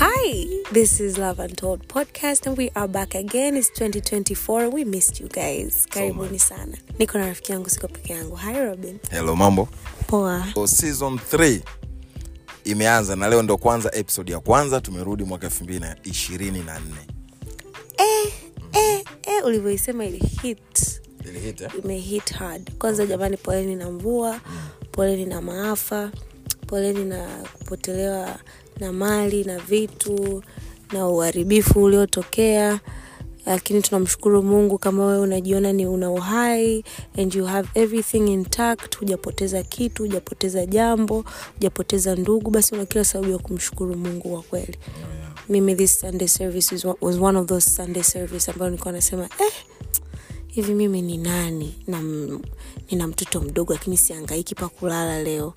Hi, this is Love Untold podcast and we are back again. It's 2024. We missed you guys. Karibuni sana. Niko na rafiki yangu, siko peke yangu. Hi Robin. hello mambo Poa. so, season 3 imeanza na leo ndo kwanza episode ya kwanza tumerudi mwaka elfu mbili na ishirini na nne Eh, eh, eh, ulivyoisema ili hit Ilihit, eh? imehit hard. Kwanza jamani, poleni na mvua, poleni na maafa, poleni na kupotelewa na mali na vitu na uharibifu uliotokea lakini tunamshukuru mungu kama wewe unajiona ni una uhai and you have everything intact hujapoteza kitu hujapoteza jambo hujapoteza ndugu basi una kila sababu ya kumshukuru mungu kwa kweli mimi this sunday service is, was one of those sunday service ambayo nilikuwa nasema eh, hivi mimi ni nani na m- nina mtoto mdogo lakini siangaiki pa kulala leo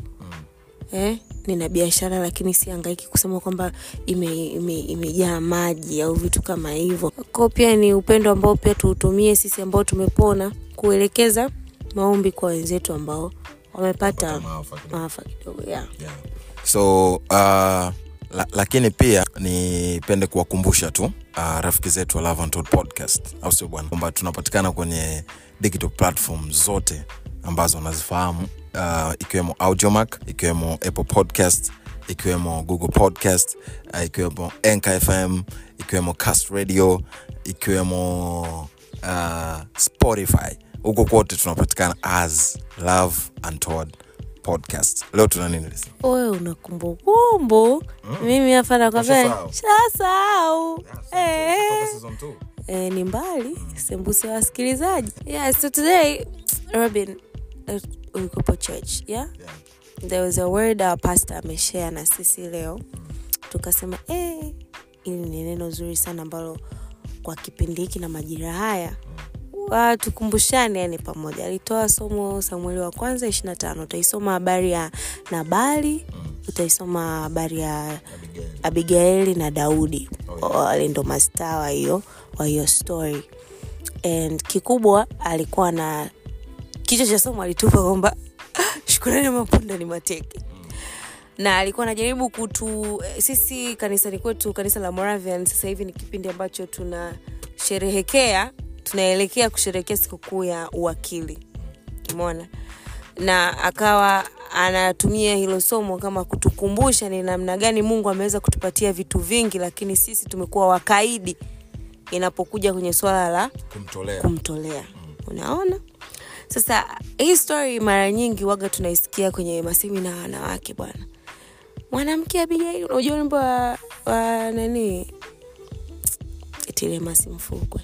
eh? nina biashara lakini siangaiki kusema kwamba imejaa ime, imejaa maji au vitu kama hivyo ko pia ni upendo ambao pia tuutumie sisi ambao tumepona kuelekeza maombi kwa wenzetu ambao wamepata maafa kidogo. maafa kidogo yeah. yeah. so uh, la, lakini pia nipende kuwakumbusha tu uh, rafiki zetu wa Love Untold podcast au sio bwana kwamba tunapatikana kwenye digital platform zote ambazo unazifahamu uh, ikiwemo audiomac ikiwemo apple podcast ikiwemo google podcast uh, ikiwemo Anchor fm ikiwemo cast radio ikiwemo uh, spotify huko kote tunapatikana as love untold podcast leo tuna nini Lisa? wewe una kumbukumbu mimi hapa nakwambia Ushasahau? shasahau eh. eh, ni mbali sembuse wasikilizaji yeah, so today robin uh, ulikopo church yeah? there was a word our pastor ameshare na sisi leo tukasema eh, ili ni neno zuri sana ambalo kwa kipindi hiki na majira haya wa- tukumbushane yani pamoja alitoa somo samueli wa kwanza ishiri na tano utaisoma habari ya nabali utaisoma habari ya abigaili na daudi wale ndo mastaa wa hiyo wa hiyo story and kikubwa alikuwa na kichwa cha somo alitupa kwamba shukurani ya mapunda ni mateke na alikuwa anajaribu kutu eh, sisi kanisani kwetu kanisa la moravian sasa hivi ni kipindi ambacho tunasherehekea tunaelekea kusherehekea sikukuu ya uwakili umeona na akawa anatumia hilo somo kama kutukumbusha ni namna gani mungu ameweza kutupatia vitu vingi lakini sisi tumekuwa wakaidi inapokuja kwenye swala la kumtolea kumtolea unaona sasa hii story mara nyingi waga tunaisikia kwenye masemina ya wanawake bwana mwanamke abigaili unajua wimbo wa, wa nani tilemasi mfukwe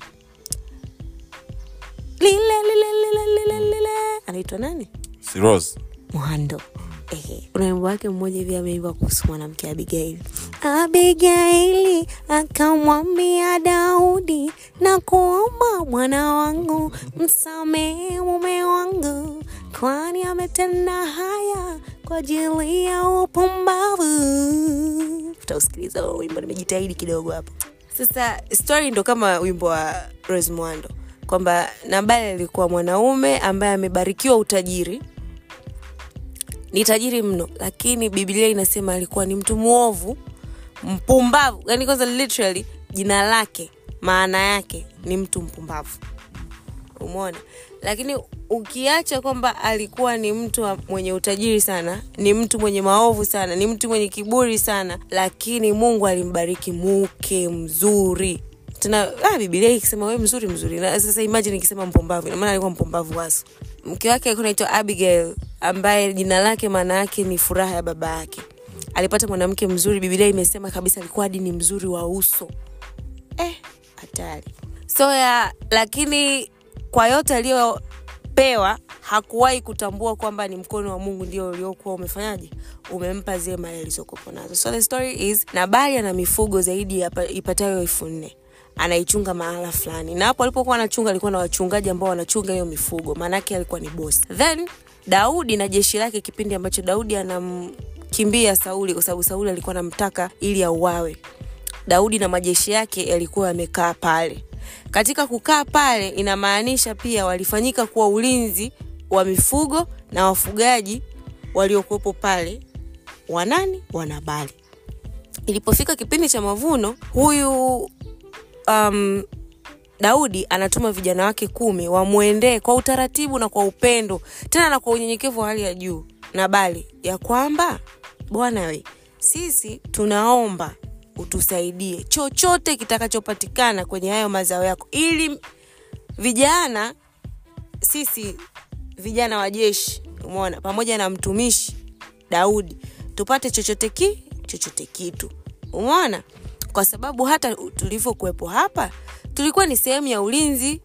lile lile lile lile lile anaitwa nani si Rose? mwando Ehe. kuna wimbo wake mmoja hivi ameimba kuhusu mwanamke abigaili abigaili akamwambia daudi na kuomba mwana wangu msamehe mume wangu kwani ametenda haya kwa ajili ya upumbavu utausikiliza huo wimbo nimejitahidi kidogo hapo sasa story ndo kama wimbo wa rose mwando kwamba nabali alikuwa mwanaume ambaye amebarikiwa utajiri ni tajiri mno lakini biblia inasema alikuwa ni mtu mwovu mpumbavu yani kwanza literally jina lake maana yake ni mtu mpumbavu umeona lakini ukiacha kwamba alikuwa ni mtu wa- mwenye utajiri sana ni mtu mwenye maovu sana ni mtu mwenye kiburi sana lakini mungu alimbariki mke mzuri tena ah, bibilia ikisema we mzuri mzuri na sasa imagine ikisema mpumbavu inamaana alikuwa mpumbavu waso mke wake alikuwa naitwa abigail ambaye jina lake maana yake ni furaha ya baba yake alipata mwanamke mzuri bibilia imesema kabisa alikuwa hadi ni mzuri wa uso eh, hatari so ya lakini kwa yote aliyopewa hakuwahi kutambua kwamba ni mkono wa mungu ndio uliokuwa umefanyaje umempa zile mali alizokopo nazo so the story is nabali ana mifugo zaidi ya pa- ipatayo elfu nne anaichunga mahala fulani na hapo alipokuwa anachunga alikuwa na wachungaji ambao wanachunga hiyo mifugo maanake alikuwa ni bosi then daudi na jeshi lake kipindi ambacho daudi anamkimbia sauli kwa sababu sauli alikuwa anamtaka ili auawe daudi na majeshi yake yalikuwa yamekaa pale katika kukaa pale inamaanisha pia walifanyika kuwa ulinzi wa mifugo na wafugaji waliokuwepo pale wanani wanabali ilipofika kipindi cha mavuno huyu um, daudi anatuma vijana wake kumi wamwendee kwa utaratibu na kwa upendo tena na kwa unyenyekevu wa hali ya juu na bali ya kwamba bwana we sisi tunaomba utusaidie chochote kitakachopatikana kwenye hayo mazao yako ili vijana sisi vijana wa jeshi umeona pamoja na mtumishi daudi tupate chochote ki chochote kitu umeona kwa sababu hata tulivyokuwepo hapa tulikuwa ni sehemu ya ulinzi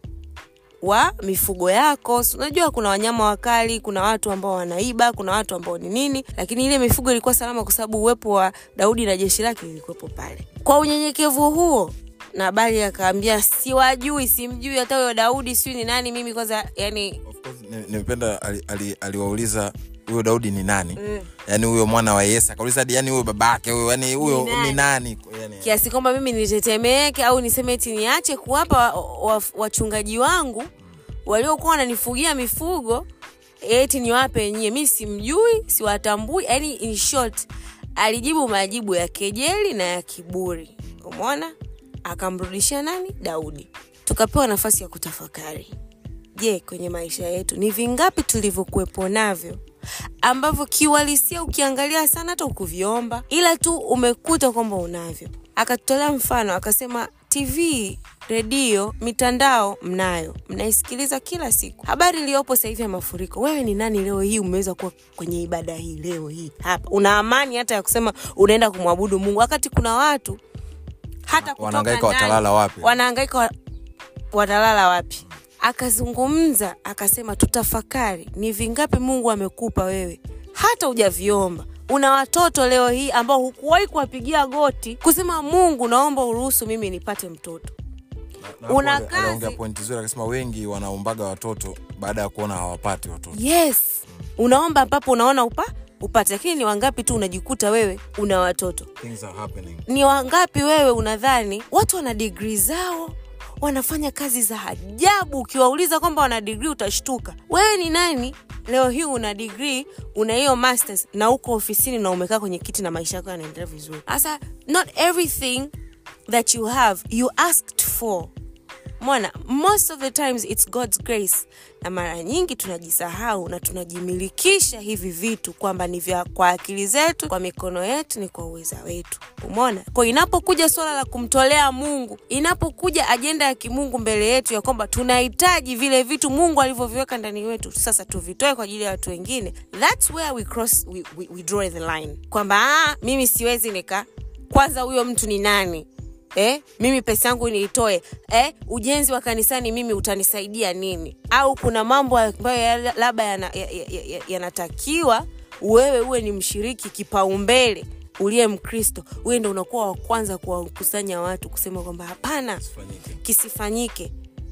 wa mifugo yako Si unajua kuna wanyama wakali kuna watu ambao wanaiba kuna watu ambao ni nini lakini ile mifugo ilikuwa salama kwa sababu uwepo wa daudi na jeshi lake lilikuwepo pale kwa unyenyekevu huo nabali akaambia siwajui simjui hata huyo daudi siu ni nani mimi kwanza yani Of course, ni- nimependa ali- ali- aliwauliza huyo daudi ni nani mm. yaani huyo mwana wa yese akauliza hadi yani huyo babake huyo yani huyo Ni nani? ni nani yani, kiasi kwamba mimi nitetemeke au niseme eti niache kuwapa wa- wa- wachungaji wangu waliokuwa wananifugia mifugo eti niwape nyie mi simjui siwatambui yani in short alijibu majibu ya kejeli na ya kiburi umeona akamrudishia nani daudi tukapewa nafasi ya kutafakari je kwenye maisha yetu ni vingapi tulivyokuwepo navyo ambavyo kiuhalisia ukiangalia sana hata ukuviomba ila tu umekuta kwamba unavyo akatutolea mfano akasema tv redio mitandao mnayo mnaisikiliza kila siku habari iliyopo sasa hivi ya mafuriko wewe ni nani leo hii umeweza kuwa kwenye ibada hii leo hii hapa una amani hata ya kusema unaenda kumwabudu mungu wakati kuna watu hata kutoka Wanahangaika ndani, watalala wapi? wanahangaika wa, watalala wapi akazungumza akasema tutafakari ni vingapi mungu amekupa wewe hata hujaviomba una watoto leo hii ambao hukuwahi kuwapigia goti kusema mungu naomba uruhusu mimi nipate mtoto Na hapo una ali- aliongea kazi. pointi zuri akasema wengi wanaombaga watoto baada ya kuona hawapati watoto yes unaomba ambapo unaona upa upate lakini ni wangapi tu unajikuta wewe una watoto Things are happening. ni wangapi wewe unadhani watu wana digrii zao wanafanya kazi za ajabu ukiwauliza kwamba wana digrii utashtuka wewe ni nani leo hii una digrii una hiyo masters na uko ofisini na umekaa kwenye kiti na maisha yako yanaendelea vizuri sasa not everything that you have you asked for mwana most of the times it's god's grace na mara nyingi tunajisahau na tunajimilikisha hivi vitu kwamba ni vya kwa akili zetu kwa mikono yetu ni kwa uweza wetu umona kwa inapokuja swala la kumtolea mungu inapokuja ajenda ya kimungu mbele yetu ya kwamba tunahitaji vile vitu mungu alivyoviweka ndani wetu sasa tuvitoe kwa ajili ya watu wengine thats where we cross we, we, we draw the line kwamba "Ah, mimi siwezi nika kwanza huyo mtu ni nani eh, mimi pesa yangu niitoe eh, ujenzi wa kanisani mimi utanisaidia nini au kuna mambo ambayo ya- labda yanatakiwa ya, ya, ya, yanatakiwa wewe uwe ni mshiriki kipaumbele uliye mkristo uwe ndo unakuwa wa kwanza kuwakusanya watu kusema kwamba hapana kisifanyike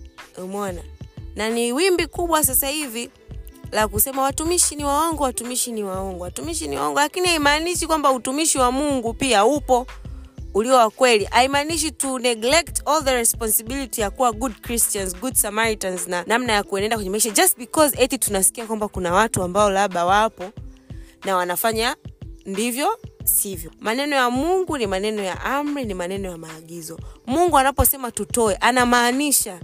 umona na ni wimbi kubwa sasa hivi la kusema watumishi ni waongo watumishi ni waongo watumishi ni waongo lakini haimaanishi kwamba utumishi wa mungu pia upo ulio wa kweli haimaanishi to neglect all the responsibility ya kuwa good christians good samaritans na namna ya kuenenda kwenye maisha just because eti tunasikia kwamba kuna watu ambao labda wapo na wanafanya ndivyo sivyo maneno ya mungu ni maneno ya amri ni maneno ya maagizo mungu anaposema tutoe anamaanisha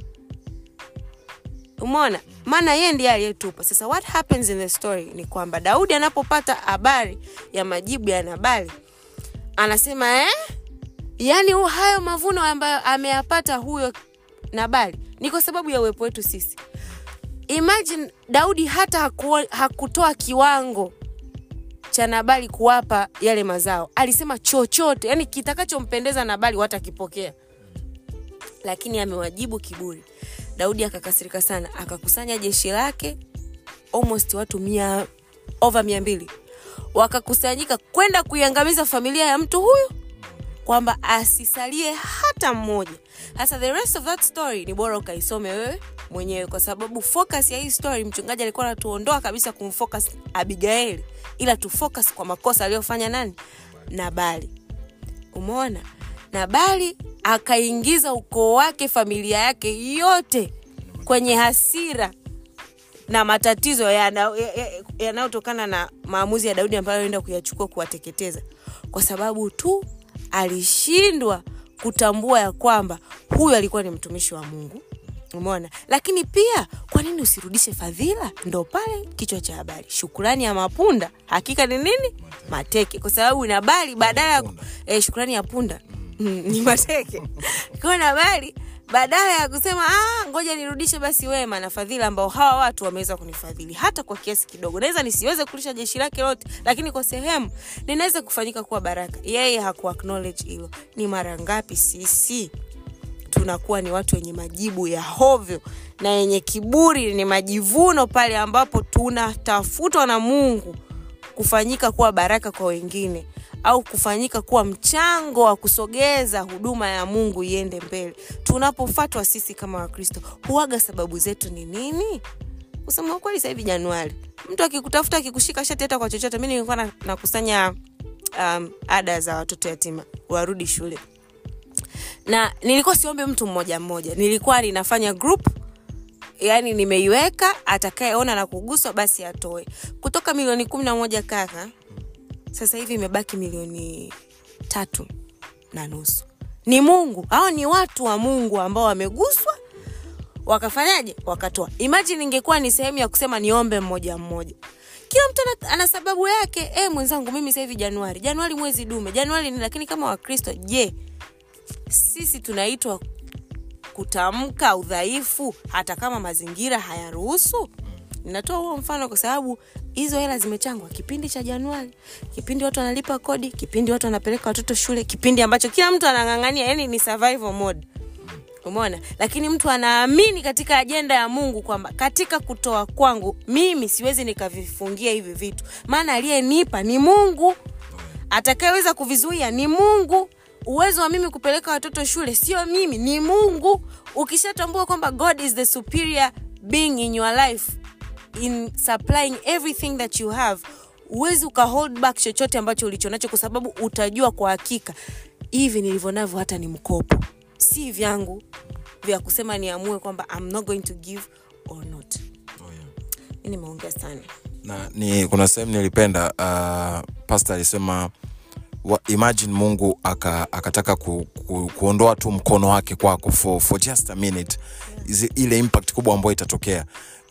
umeona maana yeye ndiye aliyetupa sasa what happens in the story ni kwamba daudi anapopata habari ya majibu ya nabali anasema eh? yaani hu- hayo mavuno ambayo ameyapata huyo nabali ni kwa sababu ya uwepo wetu sisi imagine daudi hata haku, hakutoa kiwango cha nabali kuwapa yale mazao alisema chochote yani kitakachompendeza nabali watakipokea lakini amewajibu kiburi daudi akakasirika sana akakusanya jeshi lake almost watu mia over mia mbili wakakusanyika kwenda kuiangamiza familia ya mtu huyu kwamba asisalie hata mmoja sasa the rest of that story ni bora ukaisome wewe mwenyewe kwa sababu focus ya hii story mchungaji alikuwa anatuondoa kabisa kumfocus abigaili ila tufocus kwa makosa aliyofanya nani nabali umeona nabali akaingiza ukoo wake familia yake yote kwenye hasira na matatizo yanayotokana ya, ya, yanayotokana na maamuzi ya daudi ambayo enda kuyachukua kuwateketeza kwa sababu tu alishindwa kutambua ya kwamba huyu alikuwa ni mtumishi wa mungu umeona lakini pia kwa nini usirudishe fadhila ndo pale kichwa cha habari shukurani ya mapunda hakika ni nini mateke kwa sababu nabali badala ya eh, shukurani ya punda mm, ni mateke kwa nabali badala ya kusema ah, ngoja nirudishe basi wema na fadhila ambao hawa watu wameweza kunifadhili hata kwa kiasi kidogo naweza nisiweze kulisha jeshi lake lote lakini kwa sehemu ninaweza kufanyika kuwa baraka yeye haku acknowledge hilo ni mara ngapi sisi tunakuwa ni watu wenye majibu ya hovyo na yenye kiburi ni majivuno pale ambapo tunatafutwa na mungu kufanyika kuwa baraka kwa wengine au kufanyika kuwa mchango wa kusogeza huduma ya mungu iende mbele tunapofatwa sisi kama wakristo huaga sababu zetu ni nini kusema ukweli sasa hivi januari mtu akikutafuta akikushika shati hata kwa chochote mi nilikuwa na- nakusanya um, ada za watoto yatima warudi shule na nilikuwa siombe mtu mmoja mmoja nilikuwa ninafanya group yani nimeiweka atakayeona na kuguswa basi atoe kutoka milioni kumi na moja kaka sasa hivi imebaki milioni tatu na nusu ni mungu au ni watu wa mungu ambao wameguswa wakafanyaje wakatoa imagine ingekuwa ni sehemu ya kusema niombe mmoja mmoja kila mtu ana, ana sababu yake e, mwenzangu mimi sasa hivi januari januari mwezi dume januari ni lakini kama wakristo je sisi tunaitwa kutamka udhaifu hata kama mazingira hayaruhusu ninatoa huo mfano kwa sababu hizo hela zimechangwa kipindi cha januari kipindi watu wanalipa kodi kipindi watu wanapeleka watoto shule kipindi ambacho kila mtu anang'ang'ania yani ni survival mode umeona lakini mtu anaamini katika ajenda ya mungu kwamba katika kutoa kwangu mimi siwezi nikavifungia hivi vitu maana aliyenipa ni mungu atakayeweza kuvizuia ni mungu uwezo wa mimi kupeleka watoto shule sio mimi ni mungu ukishatambua kwamba god is the superior being in your life in supplying everything that you have huwezi ukahold back chochote ambacho ulichonacho kwa sababu utajua kwa hakika hivi nilivyo navyo hata ni mkopo si vyangu vya kusema niamue kwamba I'm not going to give or not mi nimeongea sana na ni kuna sehemu nilipenda uh, pastor alisema wa, imagine mungu aka, akataka ku, ku, kuondoa tu mkono wake kwako for, for just a minute Izi, ile impact kubwa ambayo itatokea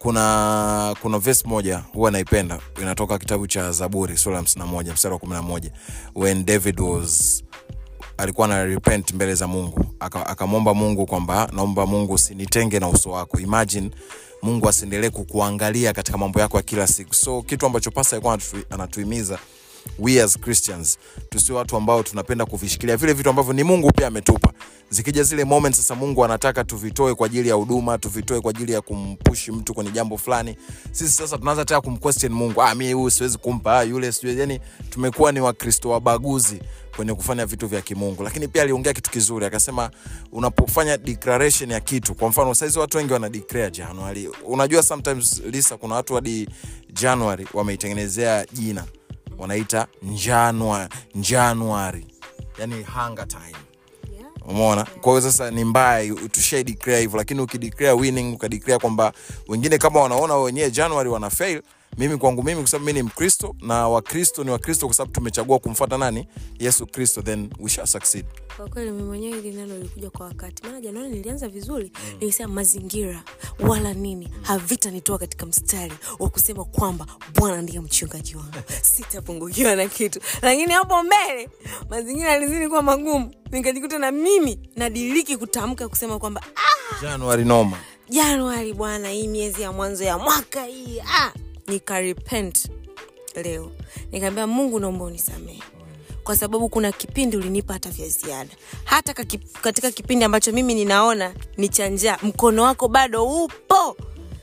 kuna kuna verse moja huwa naipenda inatoka kitabu cha zaburi sura ya 51 mstari wa 11 when david was alikuwa na repent mbele za mungu Aka- akamwomba mungu kwamba naomba mungu usinitenge na uso wako imagine mungu asiendelee kukuangalia katika mambo yako ya kila siku so kitu ambacho pasa alikuwa anatu- anatuhimiza we as christians tusio watu ambao tunapenda kuvishikilia vile vitu ambavyo ni mungu pia ametupa zikija zile moments sasa mungu anataka tuvitoe kwa ajili ya huduma tuvitoe kwa ajili ya kumpushi mtu kwenye jambo fulani sisi sasa tunaanza tena kumquestion mungu ah, mi huyu siwezi kumpa ah, yule sijui yani tumekuwa ni wakristo wabaguzi kwenye kufanya vitu vya kimungu lakini pia aliongea kitu kizuri akasema unapofanya declaration ya kitu kwa mfano saizi watu wengi wana declare januari unajua sometimes lisa kuna watu hadi januari wameitengenezea jina wanaita njanwa januari yani hunger time umeona kwa hiyo sasa ni mbaya tushai declare hivyo lakini ukideclare winning ukadeclare kwamba wengine kama wanaona wenyewe january wana fail mimi kwangu mimi kwa sababu mi ni mkristo na wakristo ni wakristo kwa sababu tumechagua kumfuata nani yesu kristo then we shall succeed kwa kweli mimi mwenyewe hili neno lilikuja kwa wakati maana januari nilianza vizuri mm. nilisema mazingira wala nini havitanitoa katika mstari wa kusema kwamba bwana ndiye mchungaji wangu sitapungukiwa na kitu lakini hapo mbele mazingira yalizidi kuwa magumu nikajikuta na mimi nadiriki kutamka kusema kwamba ah, january noma januari bwana hii miezi ya mwanzo ya mwaka hii ah, nikarepent leo nikaambia mungu naomba unisamehe kwa sababu kuna kipindi ulinipa hata vya ziada hata kaki, katika kipindi ambacho mimi ninaona ni cha njaa mkono wako bado upo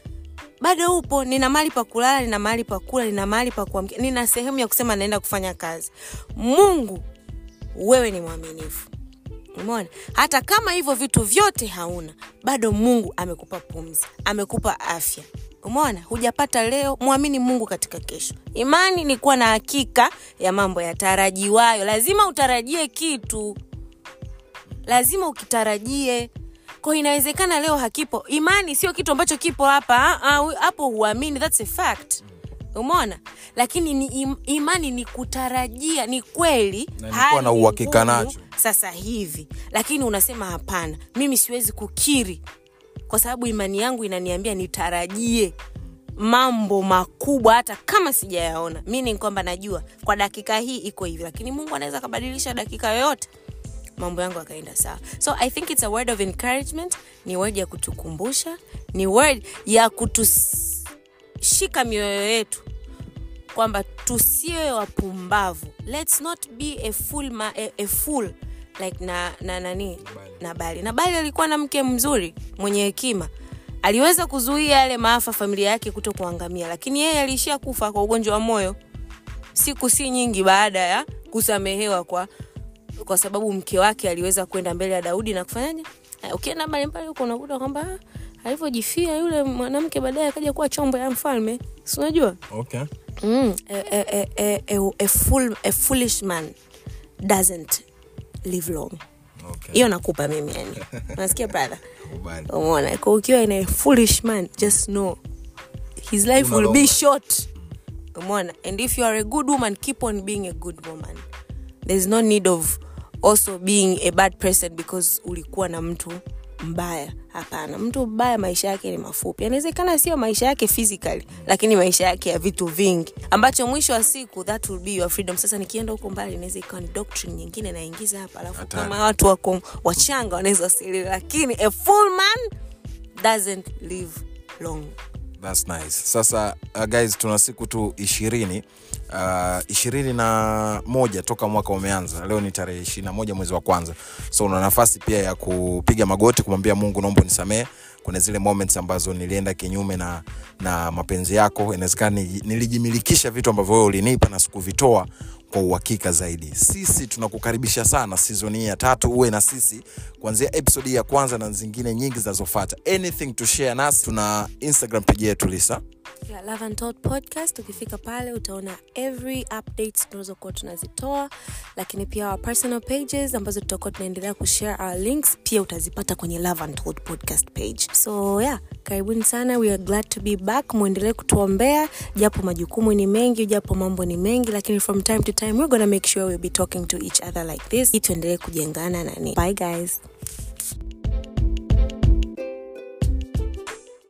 bado upo nina mahali pa kulala nina mahali pa kula nina mahali pa kuamkia nina sehemu ya kusema naenda kufanya kazi mungu wewe ni mwaminifu umeona hata kama hivyo vitu vyote hauna bado mungu amekupa pumzi amekupa afya umeona hujapata leo mwamini mungu katika kesho imani ni kuwa na hakika ya mambo yatarajiwayo lazima utarajie kitu lazima ukitarajie ko inawezekana leo hakipo imani sio kitu ambacho kipo hapa ah, ah, hapo huamini thats a fact umeona lakini ni im, imani ni kutarajia ni kweli Na ni kuwa na hali uhakika ngumu nacho. sasa hivi lakini unasema hapana mimi siwezi kukiri kwa sababu imani yangu inaniambia nitarajie mambo makubwa hata kama sijayaona mi ni kwamba najua kwa dakika hii iko hivi lakini mungu anaweza akabadilisha dakika yoyote mambo yangu akaenda sawa so i think it's a word of encouragement ni word ya kutukumbusha ni word ya kutushika mioyo yetu kwamba tusiwe wapumbavu let's not be a fool, ma, a, a fool like na, na nani na bali na bali alikuwa na mke mzuri mwenye hekima aliweza kuzuia yale maafa familia yake kuto kuangamia lakini yeye aliishia kufa kwa ugonjwa wa moyo siku si nyingi baada ya kusamehewa kwa kwa sababu mke wake aliweza kwenda mbele ya daudi na kufanyaje Eh, ukienda mbalimbali huko unakuta kwamba ah, alivyojifia yule mwanamke baadaye akaja kuwa chombo ya mfalme si unajua okay. mm, a, a, a, a, a, a, fool, a foolish man doesn't live long Okay. hiyo nakupa mimi yani unasikia brother Kubali. umeona kwa ukiwa in a foolish man just know his life will be Unalonga. short umeona and if you are a good woman keep on being a good woman there's no need of also being a bad person because ulikuwa na mtu mbaya hapana mtu mbaya maisha yake ni mafupi anawezekana sio maisha yake physically lakini maisha yake ya vitu vingi ambacho mwisho wa siku that will be your freedom sasa nikienda huko mbali inaweza ikawa ni doctrine nyingine naingiza hapa alafu Hatari. kama watu wako wachanga wanaweza wasielewe lakini a full man doesn't live long That's nice. Sasa uh, guys tuna siku tu ishirini uh, ishirini na moja toka mwaka umeanza. Leo ni tarehe ishirini na moja mwezi wa kwanza, so una nafasi pia ya kupiga magoti kumwambia Mungu, naomba unisamehe. Kuna zile moments ambazo nilienda kinyume na, na mapenzi yako. Inawezekana ni- nilijimilikisha vitu ambavyo wewe ulinipa na sikuvitoa kwa uhakika zaidi. Sisi tunakukaribisha sana season hii ya tatu, uwe na sisi kuanzia episode hii ya kwanza na zingine nyingi zinazofuata. Anything to share nasi, tuna Instagram page yetu Lisa. ya Love and Thought podcast ukifika pale utaona every updates tunazokuwa tunazitoa lakini pia our personal pages ambazo tutakuwa tunaendelea kushare our links pia utazipata kwenye Love and Thought podcast page so yeah karibuni sana we are glad to be back mwendelee kutuombea japo majukumu ni mengi japo mambo ni mengi lakini from time to time we're gonna make sure we'll be talking to each other like this ili tuendelee kujengana nani bye guys